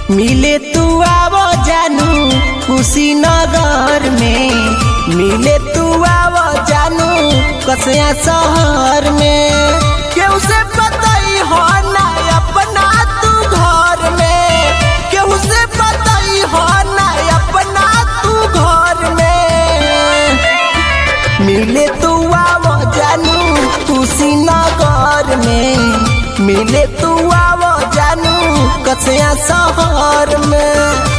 मिले तू आवो जानू कुशीनगर में मिले तू आवो जानू कसया शहर में केहू से बताई हो ना अपना तू घर में केहू से बताई हो ना अपना तू घर में मिले तू आवो जानू कुशीनगर में मिले तू आवो जानू कसया शहर में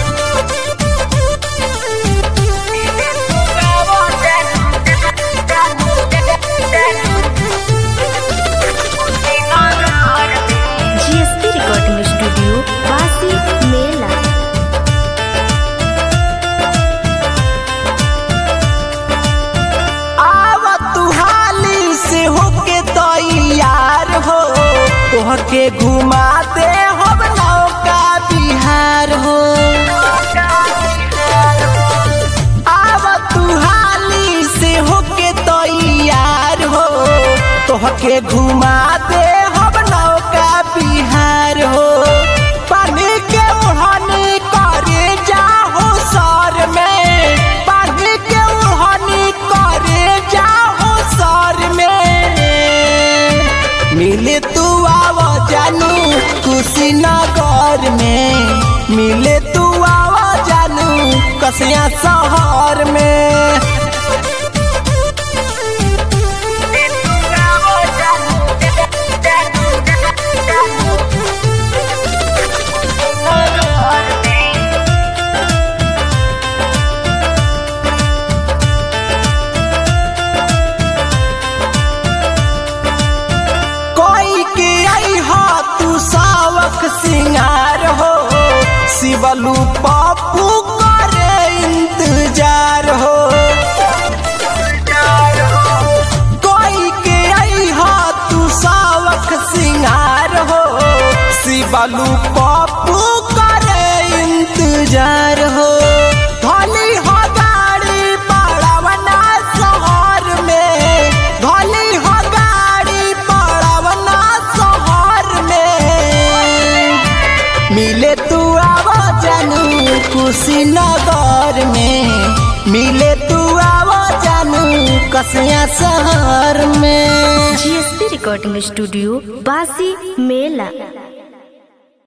जीएसपी रिकॉर्डिंग स्टूडियो वासी मेला आव तू हाली से होके तैयार हो तोहके घुमा दे हम नौका बिहार हो आव तू हाली से होके तैयार हो तोहके घुमा दे हम नौका बिहार हो पानी के ओढ़नी करे जाहो सर में पानी के ओढ़नी करे जाहो सर में मिले तू आव जानू कुशीनगर में मिले तू आव जानू कसया शहर में कोई के आई हो तू सावक सिंगार हो शिवलू पप्पू करे इंतजार हो कोई के आई हो तू सावक सिंगार हो शिवलू पप्पू करे इंतजार हो धोली हो गाड़ी पड़ावना शहर में धोली हो गाड़ी पड़ावना शहर में मिले तू आव जानू कुशीनगर में मिले तू आव जानू कसया शहर में जीएसपी रिकॉर्डिंग स्टूडियो वासी मेला